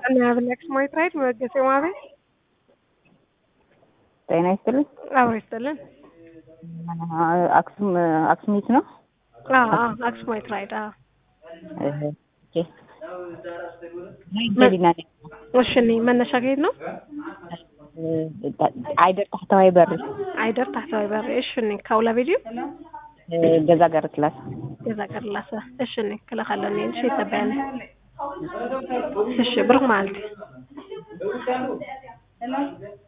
እናብለክስ ሞይትራይድ መገሴ ማቤ ጤና ይስጥልኝ። አብሮ ይስጥልን። አክሱም አክሱሚት ነው። አክስ ሞይትራይድ እሺ። እኔ መነሻ ከየት ነው? አይደር ታሕተዋይ በሪ አይደር ታሕተዋይ በሪ እሺ። እኔ ካውላ ቪድዮ ገዛ ገር ክላስ ገዛ ገርላሰ እሺ። እኔ ክለኻለኒ እሺ ይተበያኒ እሺ ብሩክ ማለት